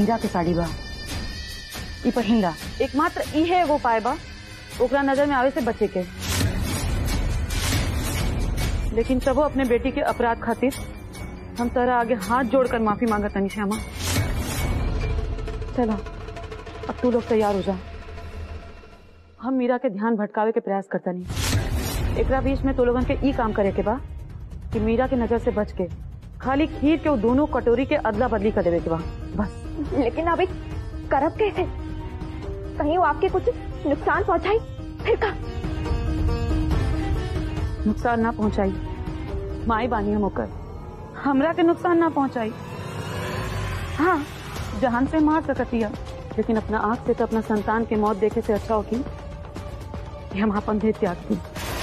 हीरा के साड़ी बा ई पहिंदा एकमात्र इहे एगो उपाय बा ओकरा नजर में आवे से बचे के लेकिन तबो अपने बेटी के अपराध खातिर हम तारा आगे हाथ जोड़कर माफी मांगत तनी श्यामा चला अब तू लोग तैयार हो जा हम मीरा के ध्यान भटकावे के प्रयास करता नहीं एकरा बीच में तो लोगन के ई काम करे के बा कि मीरा के नजर से बच के खाली खीर के वो दोनों कटोरी के अदला बदली कर देवे के बा बस लेकिन अभी करब कैसे कहीं वो आपके कुछ नुकसान पहुंचाई फिर का नुकसान ना पहुंचाई माई बानी हम होकर हमरा के नुकसान ना पहुंचाई हाँ जहान से मार सकतिया लेकिन अपना आंख से तो अपना संतान के मौत देखे से अच्छा होगी कि हम अपन देह त्याग दी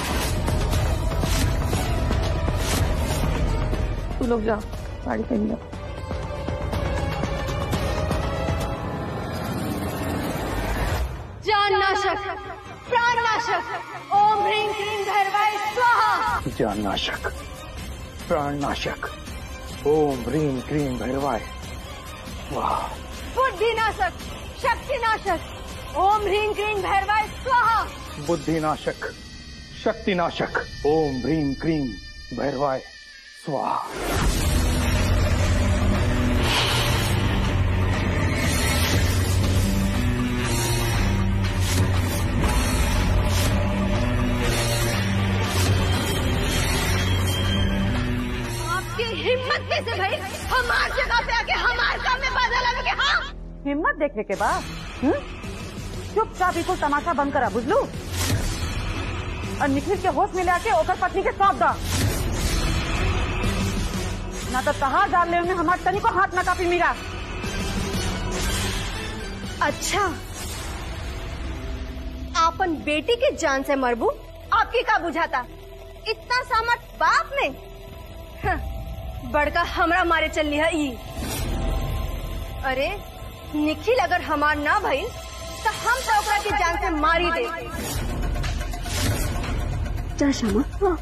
तू लोग जाओ साड़ी पहन लो जान नाशक प्राण नाशक ओम ह्रीं क्लीं भैरवाय स्वाहा जान नाशक प्राण नाशक ओम ह्रीं क्रीं भैरवाय वाह बुद्धि नाशक शक्ति नाशक ओम ह्रीं क्लीं भैरवाय स्वाहा बुद्धि नाशक शक्ति नाशक ओम ह्रीं क्रीं भैरवाय स्वाहा आपकी हिम्मत कैसे भाई हमार जगह पे आके हमार काम में बाधा लगे के हाँ हिम्मत देखने के बाद हम्म? चुपचाप बिल्कुल तमाशा बंद करा बुझलू और निखिल के होश में लाके ओकर पत्नी के सौंप दा ना तो कहा डाल ले उन्हें हमारे तनी को हाथ ना कापी मीरा अच्छा आपन बेटी के जान से मरबू आपकी का बुझाता इतना सामर्थ बाप में हाँ, बड़का हमरा मारे चल लिया ई अरे निखिल अगर हमार ना भइल तो हम तो ओकरा के जान से मारी दे जा श्यामा हाँ।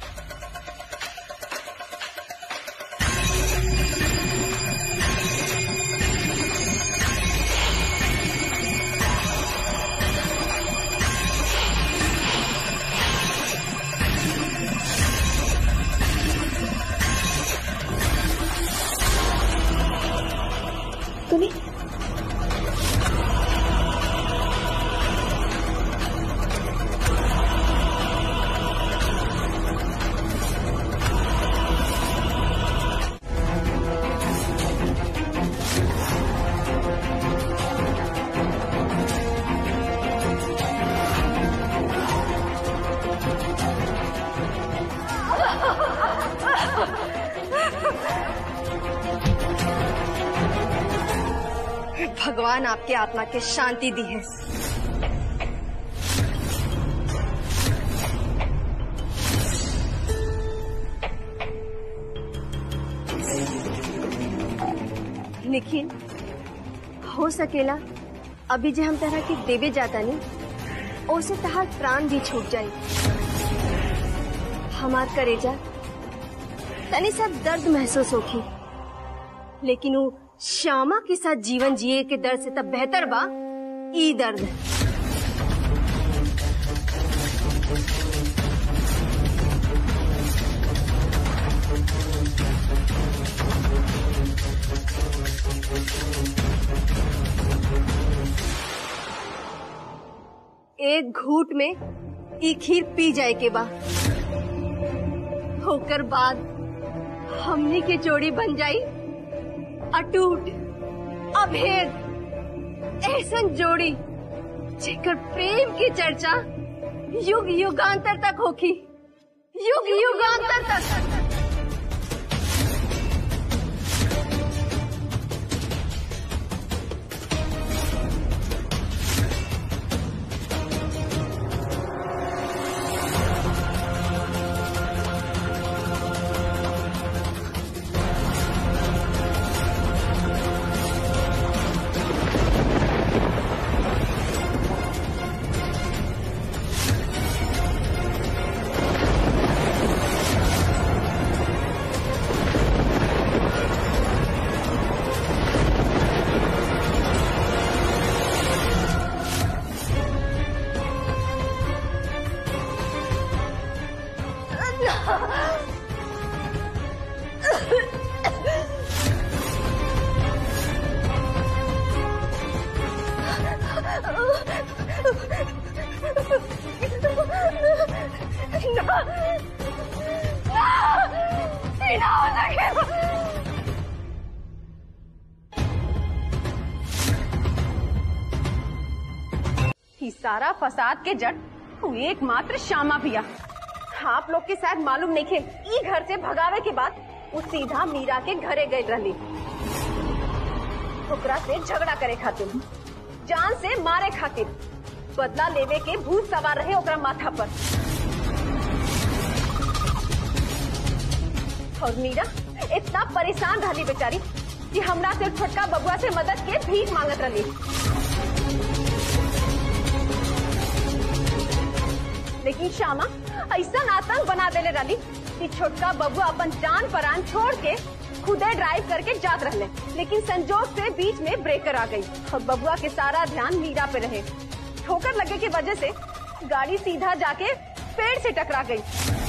तुम्हें भगवान आपके आत्मा के शांति दी है निखिल हो सकेला अभी जे हम तरह के देवे जाता नहीं ओसे तहार प्राण भी छूट जाई हमार करेजा तनी सब दर्द महसूस होखी लेकिन वो श्यामा के साथ जीवन जिए के दर्द से तब बेहतर बा ई दर्द एक घूट में ई खीर पी जाए के बा होकर बाद हमनी के जोड़ी बन जाई अटूट अभेद ऐसन जोड़ी जेकर प्रेम की चर्चा युग युगांतर तक होखी युग युगांतर तक ही ना हो सके ही सारा फसाद के जड़ तू एकमात्र श्यामा पिया आप लोग के शायद मालूम नहीं थे ई घर से भगावे के बाद वो सीधा मीरा के घरे गए रहली ओकरा से झगड़ा करे खातिर जान से मारे खातिर बदला लेवे के भूत सवार रहे ओकरा माथा पर और मीरा इतना परेशान रहली बेचारी कि हमरा से छोटका बबुआ से मदद के भीख मांगत रहली लेकिन श्यामा ऐसा आतंक बना देले रही कि छोटका बबुआ अपन जान परान छोड़ के खुदे ड्राइव करके जात रहले लेकिन संजोग से बीच में ब्रेकर आ गई और बबुआ के सारा ध्यान मीरा पे रहे ठोकर लगे की वजह से गाड़ी सीधा जाके पेड़ से टकरा गई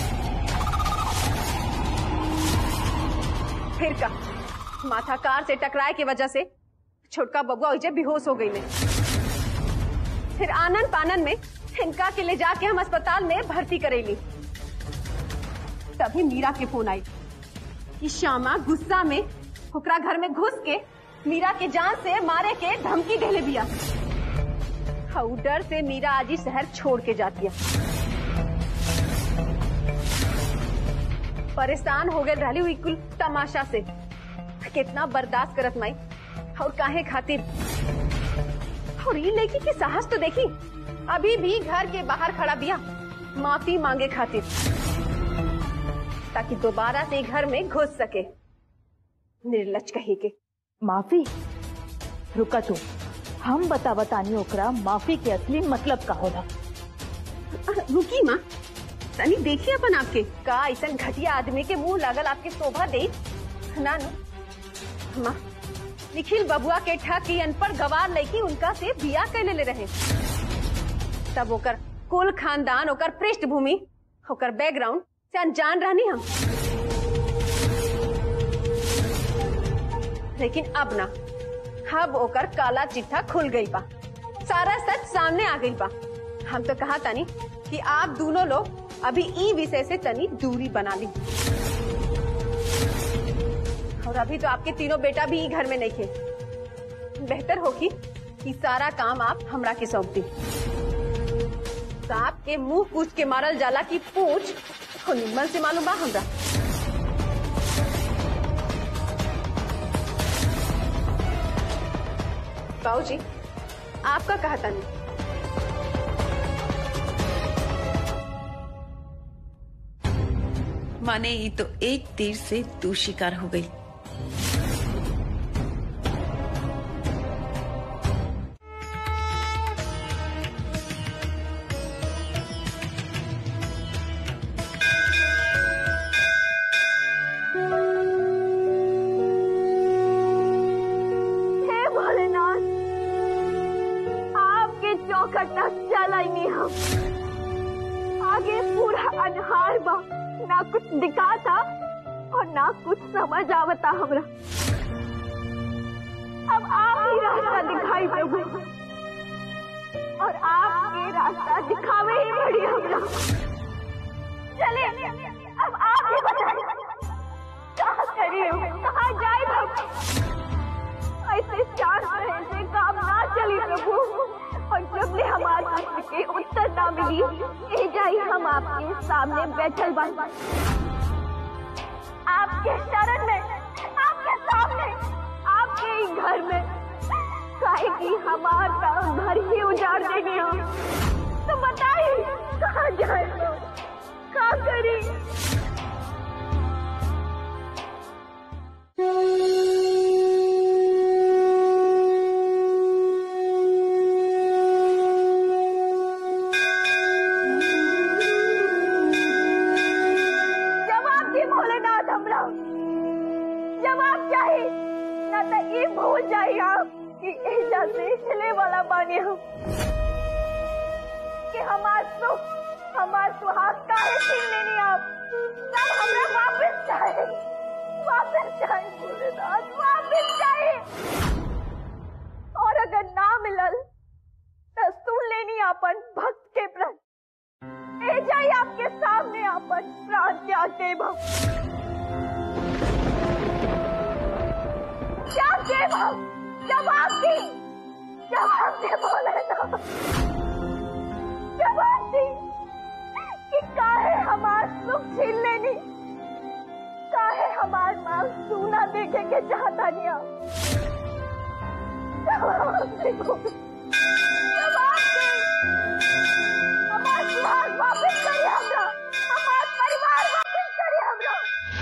फिर का माथा कार से टकराए की वजह से छोटका बबुआ उजे बेहोश हो गई में फिर आनंद पानन में इनका के ले जाके हम अस्पताल में भर्ती करेली तभी मीरा के फोन आई कि श्यामा गुस्सा में ओकरा घर में घुस के मीरा के जान से मारे के धमकी देले बिया हाँ, उ डर से मीरा आज ही शहर छोड़ के जाती है परेशान हो गए रहली हुई कुल तमाशा से कितना बर्दाश्त करत माई और काहे खातिर और ये लड़की की साहस तो देखी अभी भी घर के बाहर खड़ा बिया माफी मांगे खातिर ताकि दोबारा से घर में घुस सके निर्लज कही के माफी रुका तू हम बता बतानी ओकरा माफी के असली मतलब का होला रुकी माँ तनी देखिए अपन आपके का ऐसा घटिया आदमी के मुंह लागल आपके शोभा दे ना ना माँ निखिल बबुआ के ठग की अनपढ़ गवार लड़की उनका से बिया कैले ले रहे तब ओकर कुल खानदान ओकर पृष्ठभूमि ओकर बैकग्राउंड से अनजान रहनी हम लेकिन अब ना अब ओकर काला चिट्ठा खुल गई बा सारा सच सामने आ गई बा हम तो कहा तनी कि आप दोनों लोग अभी ई विषय से तनी दूरी बना ली और अभी तो आपके तीनों बेटा भी ई घर में नहीं थे बेहतर होगी कि सारा काम आप हमरा के सौंप दी सांप के मुंह पूछ के मारल जाला की पूछ तो निम्मन से मालूम बा हमरा बाबू जी आपका कहा था नहीं माने ये तो एक तीर से दो शिकार हो गई हे भोलेनाथ आपके चौखट तक चलाएंगे हम आगे पूरा अनहार बा ना कुछ दिखा था और ना कुछ समझ आवता हमरा अब आप ही रास्ता दिखाई प्रभु और आपके रास्ता दिखावे ही पड़ी हमरा चले अब आप ही बताइए कहाँ करिए कहाँ जाए प्रभु ऐसे चार रहे से काम ना चली प्रभु और जब ले हमारे प्रश्न के उत्तर ना मिली ए जाई हम आपके सामने बैठल बन आपके शरण में आपके सामने आपके ही घर में काहे की हमारा घर ही उजाड़ देंगे हम तो बताइए कहाँ जाए कहाँ करी जवाब दी भोलेनाथ हमरा जवाब चाहिए ना तो ये भूल जाइए आप कि एजा से चले वाला बानी हम कि हमार सुख हमार सुहाग काहे छीन लेनी आप सब हमरा वापस चाहे वापस चाहे भोलेनाथ वापस चाहे और अगर ना मिलल तो सुन लेनी अपन भक्त के प्रश्न ए जाई आपके सामने आपन प्राण त्याग दे जवाब दी जवाब दे बोले ना जवाब दी कि काहे हमार सुख छीन लेनी काहे हमार मांग सूना देखे के चाहता नहीं आप जवाब दे बोले। जवाब दे हमार सुहाग वापस करी हमरा हमार परिवार वापस करी हमरा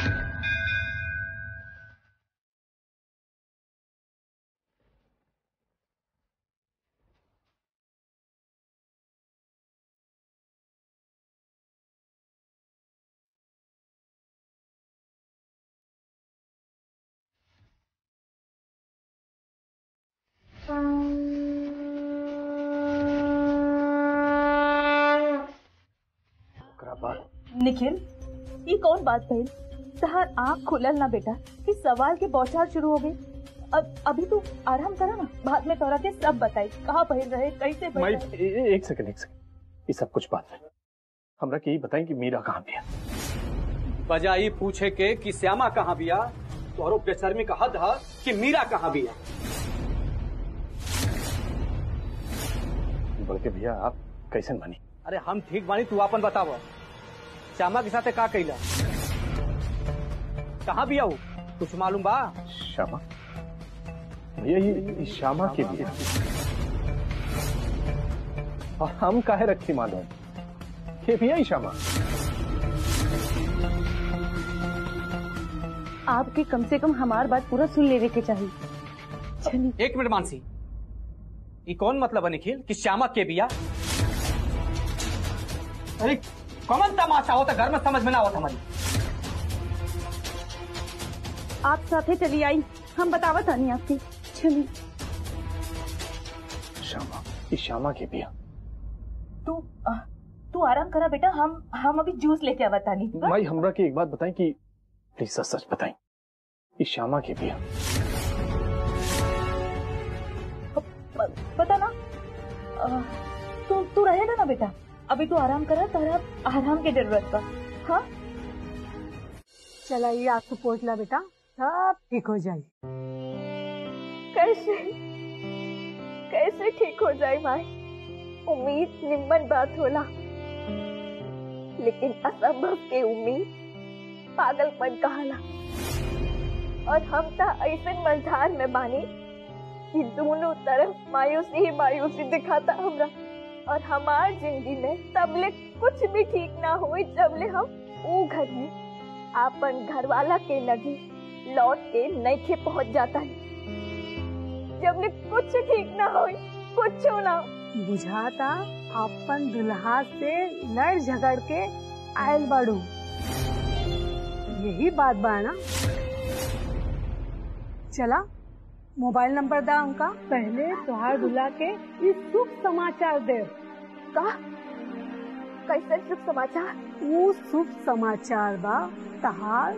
ओकरा बाद निखिल ये कौन बात भइल तहार आँख खुलल ना बेटा कि सवाल के बौछार शुरू हो गई अब अभी तू आराम करा ना बाद में तोरा के सब बताई कहाँ पहिल रहे कैसे माई पहिल रहे ए- ए- एक सेकंड एक सेकंड ये सब कुछ बात है हमरा के ये बताएं कि मीरा कहाँ पे है बजाय ई पूछे के कि श्यामा कहाँ बिया तोहरो बेशर्मी का हद है कि मीरा कहाँ बिया बल्कि भैया आप कैसे मानी अरे हम ठीक बानी तू अपन बताव श्यामा के साथे का कैला कहाँ बिया वो कुछ मालूम बा श्यामा भैया ये, ये श्यामा के लिए और हम काहे रखी मालूम ये भैया ही श्यामा आपके कम से कम हमार बात पूरा सुन लेने के चाहिए चलिए एक मिनट मानसी ये कौन मतलब है निखिल कि श्यामा के बिया अरे कौन तमाशा होता घर में समझ में ना आवत हमारी आप साथे चली आई हम बतावत आनी आपकी चलिए श्यामा ये श्यामा के भैया तू आ, तू आराम करा बेटा हम हम अभी जूस लेके आवा तानी माई हमरा के एक बात बताएं कि प्लीज सच सच बताएं ये श्यामा के भैया प- पता ना आ, तू तू रहेगा ना बेटा अभी तू आराम करा तारा आराम की जरूरत बा हाँ चला ये आपको पोछला बेटा सब ठीक हो जाए कैसे कैसे ठीक हो जाए माई उम्मीद निम्मन बात होला लेकिन असंभव के उम्मीद पागलपन कहाला और हम तो ऐसे मझधार में बानी कि दोनों तरफ मायूसी ही मायूसी दिखाता हमरा और हमार जिंदगी में तबले कुछ भी ठीक ना हुई जबले हम ऊ घर में आपन घरवाला के लगी लौट के नईखे पहुंच जाता है जबले कुछ ठीक ना हो कुछ ना बुझाता अपन दुल्हा से लड़ झगड़ के आयल बाड़ू यही बात बा ना चला मोबाइल नंबर दा उनका पहले तुहार दुल्हा के इस शुभ समाचार दे का कैसे शुभ समाचार वो शुभ समाचार बा तहार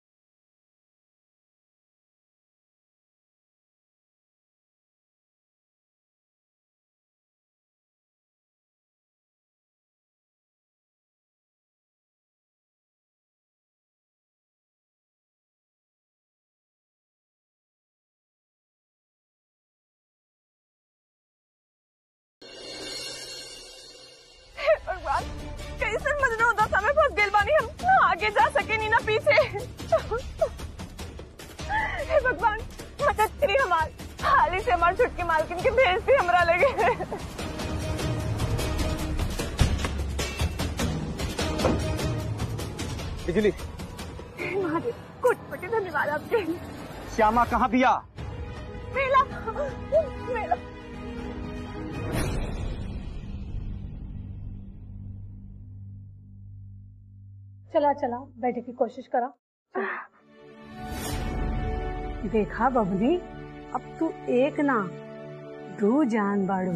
हे भगवान कैसे मजनू उदा समय फंस गेल बानी हम ना आगे जा सके नी ना पीछे हे भगवान मदद करी हमार हाली से हमार छुटकी मालकिन के भेज दी हमरा लगे बिजली हे महादेव कोट कोटि धन्यवाद आपके श्यामा कहाँ बिया मेला मेला चला चला बैठे की कोशिश करा देखा बबनी अब तू एक ना दो जान बाड़ू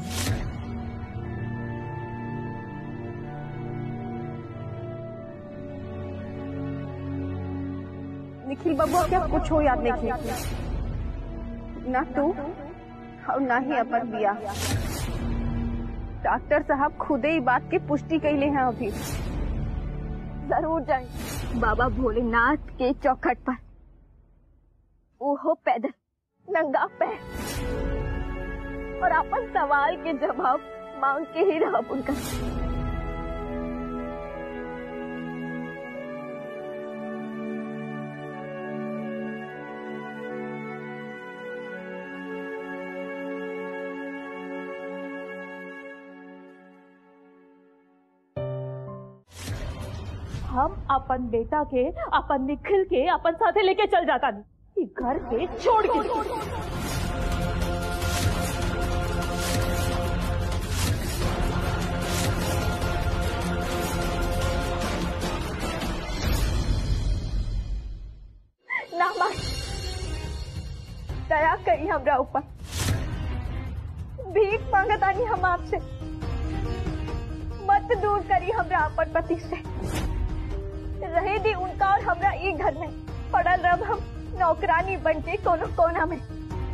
निखिल बाबू क्या कुछ हो याद नहीं किया ना तू और ना ही अपन बिया डॉक्टर साहब खुदे ही बात की पुष्टि कैले हैं अभी जरूर जाए बाबा भोलेनाथ के चौखट पर वो हो पैदल नंगा पैर और अपन सवाल के जवाब मांग के ही रहा उनका हम अपन बेटा के अपन निखिल के अपन साथे लेके चल जाता नहीं घर के छोड़ के ना मार दया करी हमरा ऊपर भीख मांगतानी हम आपसे मत दूर करी हमरा अपन पति से रहे दी उनका और हमरा एक घर में पड़ल रब हम नौकरानी बन के कोनो कोना में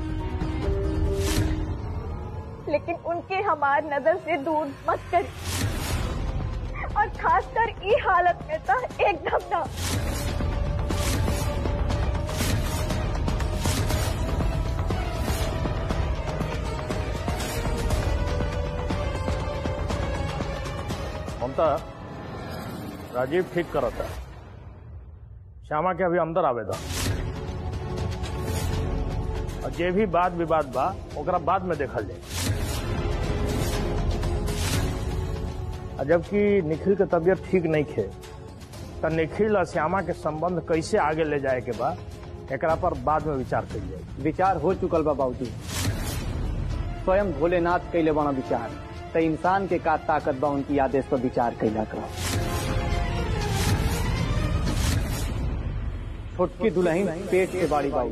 लेकिन उनके हमार नजर से दूर मत करी और खासकर ई हालत में तो एकदम ना ममता राजीव ठीक करता श्यामा के अभी अंदर आवेदा और जे भी बात विवाद बा ओकरा बाद में देखल जाए और जबकि निखिल के तबीयत ठीक नहीं खे तो निखिल और श्यामा के संबंध कैसे आगे ले जाए के बा एकरा पर बाद में विचार कल जाए विचार हो चुकल बा बाबूजी स्वयं भोलेनाथ कैले बना विचार तो इंसान के का ताकत बा उनकी आदेश पर विचार कैला करो छोटकी दुल्हन पेट के बाड़ी बाई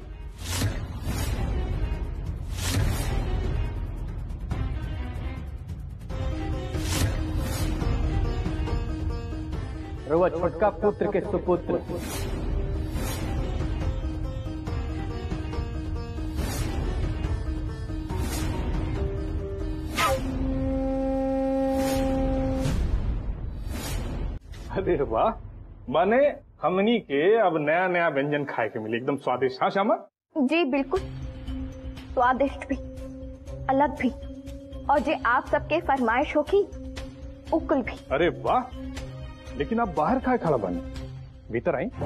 रउआ छोटका पुत्र के सुपुत्र अरे वाह माने हमनी के अब नया नया व्यंजन खाए के मिले एकदम स्वादिष्ट हाँ श्यामा जी बिल्कुल स्वादिष्ट भी अलग भी और जे आप सबके फरमाइश होगी उकुल भी अरे वाह लेकिन आप बाहर खाए खड़ा बने भीतर आई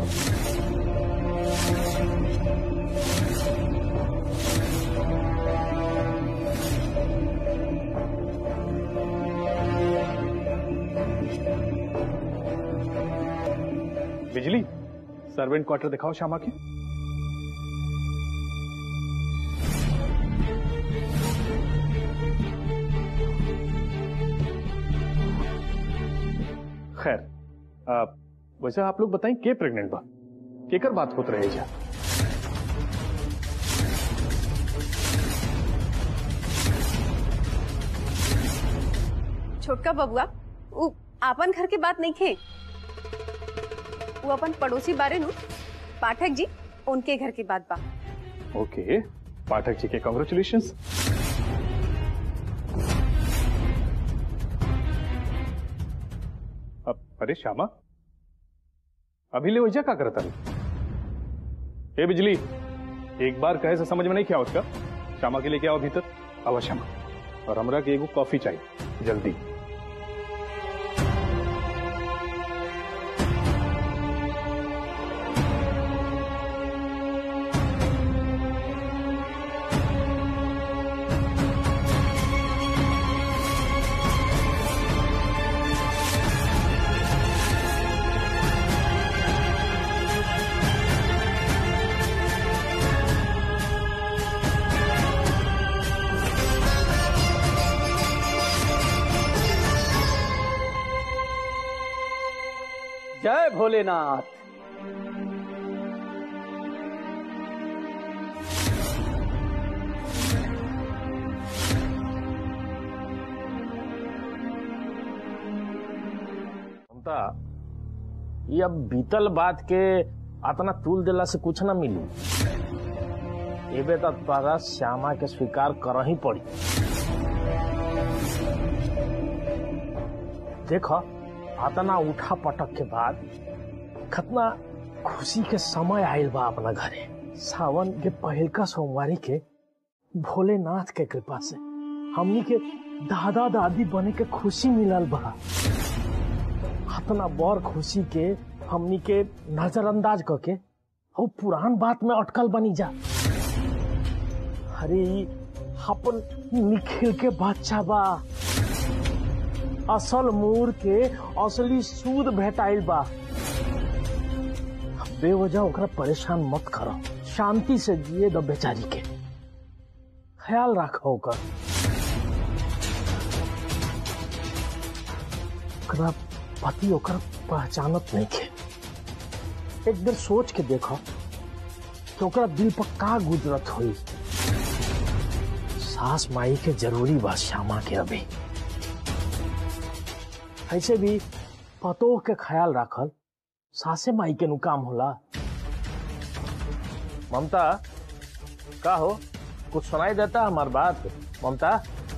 बिजली सर्वेंट क्वार्टर दिखाओ श्यामा के खैर आ, वैसे आप लोग बताएं के प्रेग्नेंट बा केकर बात होत रहे जा छोटका बबुआ उ आपन घर के बात नहीं खे वो अपन पड़ोसी बारे नु पाठक जी उनके घर की बात बा ओके पाठक जी के कॉन्ग्रेचुलेशन अब अरे श्यामा अभी ले वजह का करता ए बिजली एक बार कहे से समझ में नहीं क्या उसका श्यामा के लिए क्या आओ भीतर आवा श्यामा और हमरा के एगो कॉफी चाहिए जल्दी जय भोलेनाथ ममता ये अब बीतल बात के अतना तूल दिला से कुछ ना मिली एबे तो तोरा श्यामा के स्वीकार कर ही पड़ी देख अतना उठा पटक के बाद कितना खुशी के समय आयल बा अपना घरे सावन के पहिलका सोमवारी के भोलेनाथ के कृपा से हमनी के दादा दादी बने के खुशी मिलल बा अपना बड़ खुशी के हमनी के नजरअंदाज करके और पुरान बात में अटकल बनी जा अरे ई अपन निखिल के बच्चा बा असल मूर के असली सूद भेटाइल बा बेवजह ओकरा परेशान मत करो शांति से जिए दो बेचारी के ख्याल रखो ओकर ओकरा पति ओकर पहचानत नहीं के एक बेर सोच के देखो कि ओकरा दिल पर का गुजरत हुई सास माई के जरूरी बा श्यामा के अभी ऐसे भी पतोह के ख्याल रखल सासे माई के नु काम होला ममता का हो कुछ सुनाई देता हमार बात ममता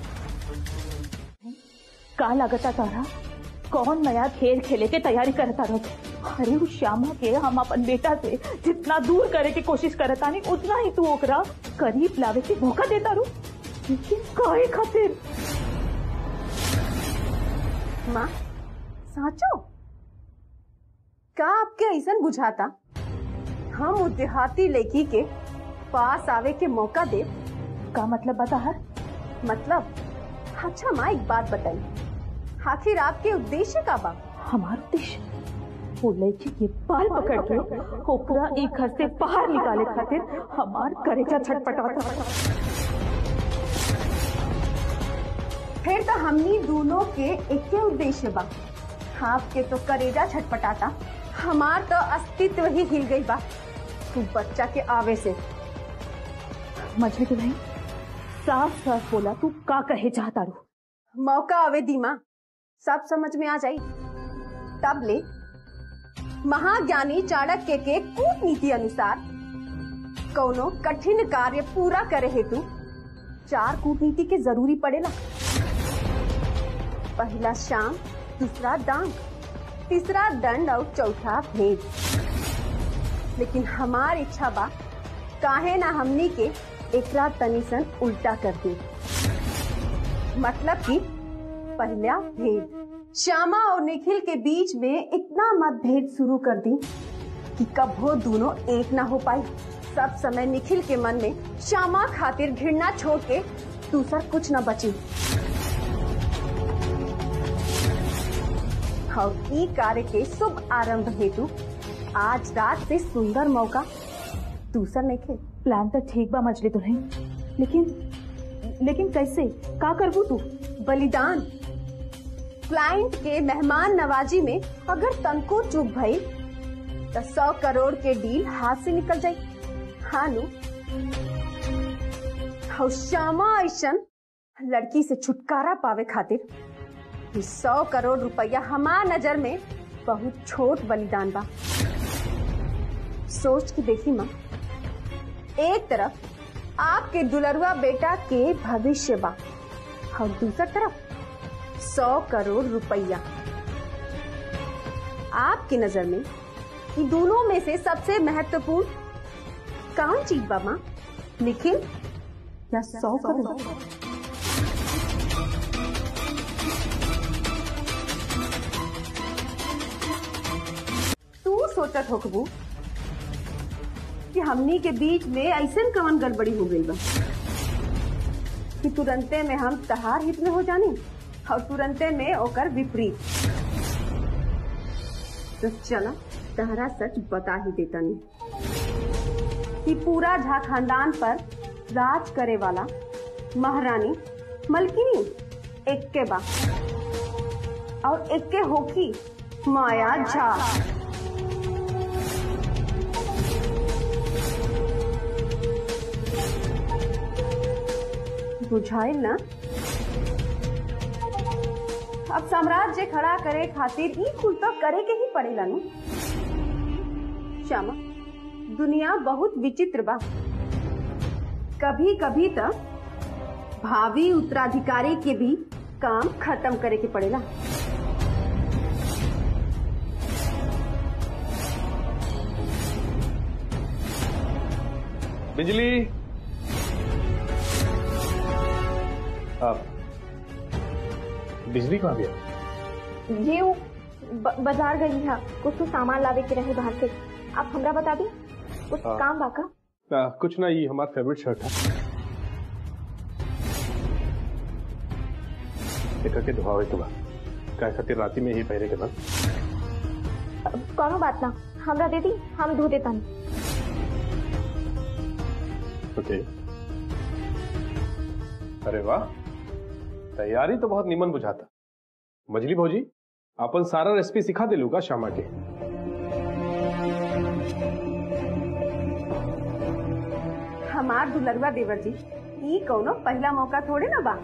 का लगता तारा कौन नया खेल खेले के तैयारी करता रहो अरे उस श्यामा के हम अपन बेटा से जितना दूर करे के कोशिश करता नहीं उतना ही तू ओकरा करीब लावे के मौका देता रू लेकिन काहे खातिर माँ साचो का आपके ऐसा बुझाता हम उ देहाती लड़की के पास आवे के मौका दे का मतलब बता है मतलब अच्छा माँ एक बात बताइए आखिर आपके उद्देश्य का बा हमार उद्देश्य वो लड़की के बाल पकड़ के ओकरा एक घर से बाहर निकाले खातिर हमार करेजा छटपटाता फिर तो हमनी दोनों के एक उद्देश्य बा आपके तो करेजा छटपटाता हमार तो अस्तित्व ही हिल गई बा तू बच्चा के आवे से मछली के भाई साफ साफ बोला तू का कहे चाहता रू मौका आवे दीमा सब समझ में आ जाई तब ले महाज्ञानी चाणक्य के कूटनीति अनुसार कौनो कठिन कार्य पूरा करे हेतु चार कूटनीति के जरूरी पड़ेला पहला शाम दूसरा डांग तीसरा दंड और चौथा भेद लेकिन हमार इच्छा बा काहे ना हमनी के एकरा तनिसन उल्टा कर दी मतलब कि पहला भेद श्यामा और निखिल के बीच में इतना मतभेद शुरू कर दी कि कब वो दोनों एक ना हो पाई सब समय निखिल के मन में श्यामा खातिर घृणा छोड़ के दूसर कुछ न बची और ई कार्य के शुभ आरंभ हेतु आज रात से सुंदर मौका दूसर नहीं खे प्लान तो ठीक बा मछली तुम्हें लेकिन लेकिन कैसे का करबू तू बलिदान क्लाइंट के मेहमान नवाजी में अगर तनको चूक भई तो सौ करोड़ के डील हाथ से निकल जाई हाँ नु और श्यामा ऐसन लड़की से छुटकारा पावे खातिर ये सौ करोड़ रुपया हमार नजर में बहुत छोट बलिदान बा सोच के देखी माँ एक तरफ आपके दुलरुआ बेटा के भविष्य बा और दूसर तरफ सौ करोड़ रुपया आपकी नजर में इन दोनों में से सबसे महत्वपूर्ण कौन चीज बा माँ निखिल या सौ करोड़ तू सोचत होकबू कि हमनी के बीच में ऐसन कवन गड़बड़ी हो गई बा कि तुरंते में हम तहार हित में हो जानी और तुरंते में ओकर विपरीत तो चला तहरा सच बता ही देता नहीं कि पूरा झा खानदान पर राज करे वाला महारानी मलकिनी एक के बा और एक के होकी माया झा बुझाइल ना अब साम्राज्य खड़ा करे खातिर ई कुल तो करे के ही पड़ेला नु श्यामा दुनिया बहुत विचित्र बा कभी कभी तो भावी उत्तराधिकारी के भी काम खत्म करे के पड़ेला बिजली आप बिजली कहाँ गया ये वो ब- बाजार गई है कुछ तो सामान लावे के रहे बाहर से आप हमरा बता दी कुछ हाँ। काम बाका आ, कुछ ना ये हमारा फेवरेट शर्ट है देखा के धुआवे के बाद काय खातिर राती में ही पहरे के बाद कोनो बात ना हमरा दे दी हम धो देता ओके अरे वाह तैयारी तो बहुत निमन बुझाता मजली भौजी अपन सारा रेसिपी सिखा दिलू का श्यामा के हमार दुलरवा देवर जी ई कौनो पहला मौका थोड़े ना बा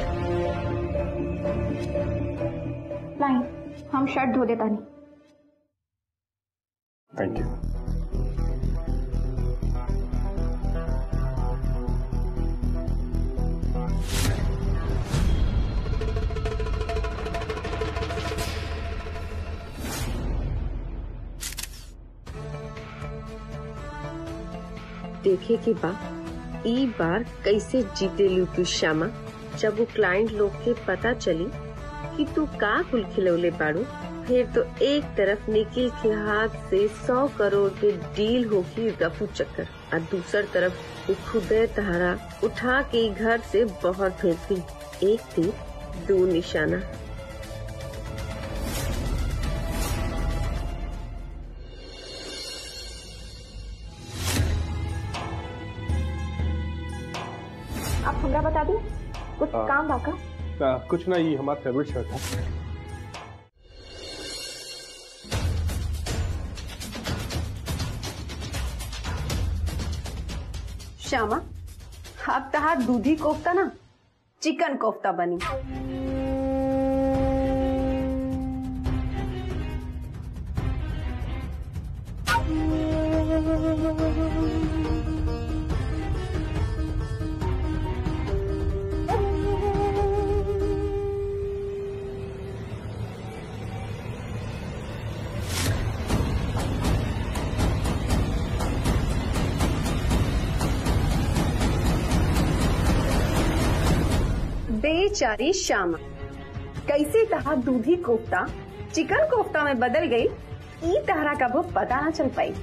नहीं हम शर्ट धो देता नहीं थैंक यू देखे के बा ई बार कैसे जीते लू तू श्यामा जब वो क्लाइंट लोग के पता चली कि तू का कुल खिलौले बाड़ू फिर तो एक तरफ निखिल के हाथ से सौ करोड़ के डील होगी रफू चक्कर और दूसर तरफ वो खुदे तहारा उठा के घर से बाहर फेंकती एक तीर दो निशाना आप हमरा बता दी कुछ हाँ। काम बाका आ, कुछ ना ये हमारा फेवरेट शर्ट है श्यामा अब तहार दूधी कोफ्ता ना चिकन कोफ्ता बनी बेचारी श्यामा कैसे तहार दूधी कोफ्ता चिकन कोफ्ता में बदल गई ई तहरा का वो पता ना चल पाई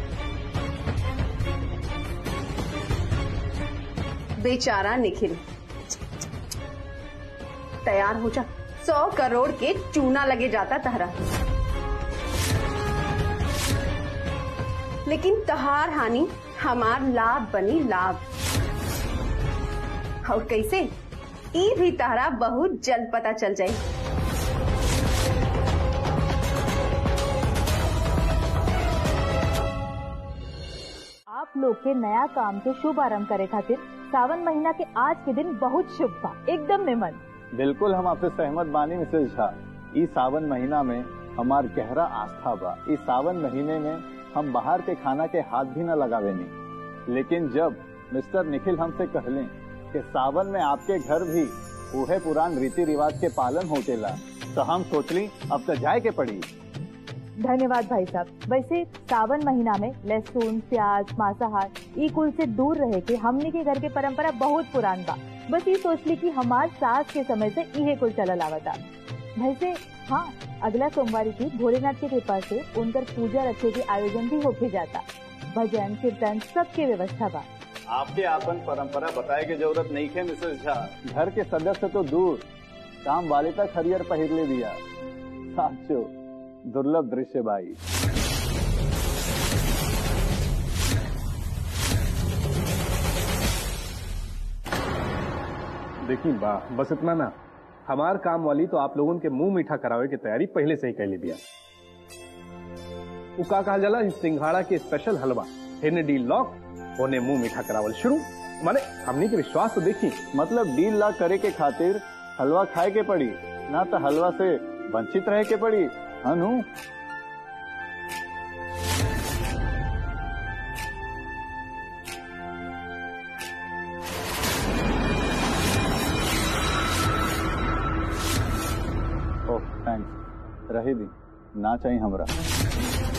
बेचारा निखिल तैयार हो जा सौ करोड़ के चूना लगे जाता तहरा लेकिन तहार हानि हमार लाभ बनी लाभ और कैसे ई भी तहरा बहुत जल्द पता चल जाए आप लोग के नया काम के शुभ आरंभ करे खातिर सावन महीना के आज के दिन बहुत शुभ बा एकदम निमन बिल्कुल हम आपसे सहमत बानी मिसेज झा इस सावन महीना में हमार गहरा आस्था बा इस सावन महीने में हम बाहर के खाना के हाथ भी न लगावे नहीं लेकिन जब मिस्टर निखिल हमसे कहले कि सावन में आपके घर भी उहे पुरान रीति रिवाज के पालन होतेला तो हम सोचली अब तो जाए के पड़ी धन्यवाद भाई साहब वैसे सावन महीना में लहसुन प्याज मांसाहार ई कुल से दूर रहे के हमने के घर के परंपरा बहुत पुरान बा बस ये सोच ली कि हमार सास के समय से इहे कुल चलल आवता वैसे हाँ अगला सोमवार की भोलेनाथ की कृपा से उनकर पूजा रखे के आयोजन भी होके जाता भजन कीर्तन सबके व्यवस्था बा आपके आपन परंपरा बताए के जरूरत नहीं है मिसेज झा घर के सदस्य तो दूर काम वाले तक हरियर पहिरले दिया साचो दुर्लभ दृश्य भाई देखी वाह बस इतना ना हमार काम वाली तो आप लोगों के मुंह मीठा करावे की तैयारी पहले से ही कर ली दिया वो का कहा जाला सिंघाड़ा के स्पेशल हलवा हेने डी लॉक होने मुंह मीठा करावल शुरू माने हमनी के विश्वास तो देखी मतलब डील ला करे के खातिर हलवा खाए के पड़ी ना तो हलवा से वंचित रहे के पड़ी अनु ओह थैंक्स रहे दी ना चाहिए हमरा